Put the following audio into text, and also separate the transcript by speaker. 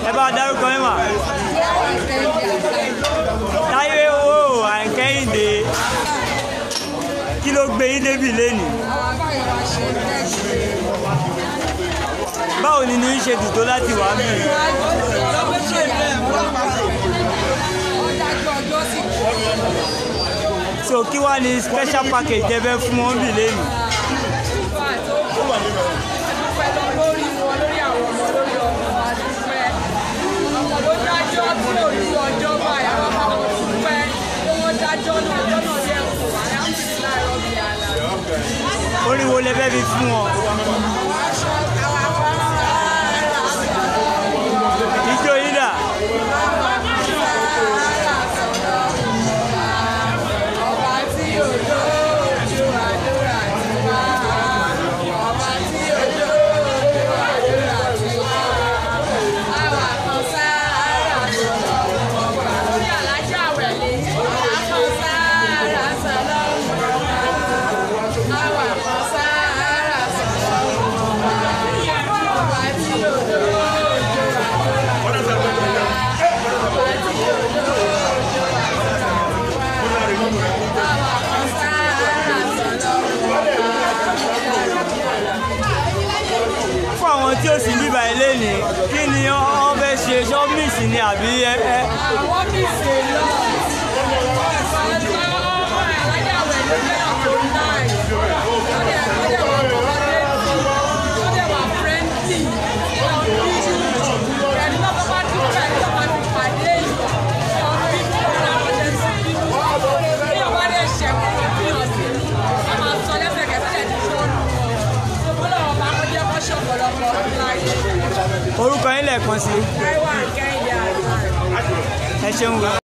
Speaker 1: ẹ bá dárúkọ yín mà. táyé owó àìkẹ́yìndé kí ló gbé yín débi lẹ́nìí. báwo ni ní í ṣe dùn tó láti wà mí. so kí wàá ní special package jẹ́ fẹ́ fún wọn bì lẹ́nìí. orin wo lẹ fẹ́ fi fún wọn. ijó yín dà. fún àwọn tí ó sì ń bíbá ilé ní kí ni wọ́n fẹ́ ṣe ṣọ́ọ̀mìsì ni àbí ẹ. ẹ
Speaker 2: àwọn bí ṣe lọ
Speaker 1: orúkọ yín lẹ́ẹ̀kan sí
Speaker 2: Taiwan Kẹ́hìndé àgbà.
Speaker 1: ẹ ṣeun gan.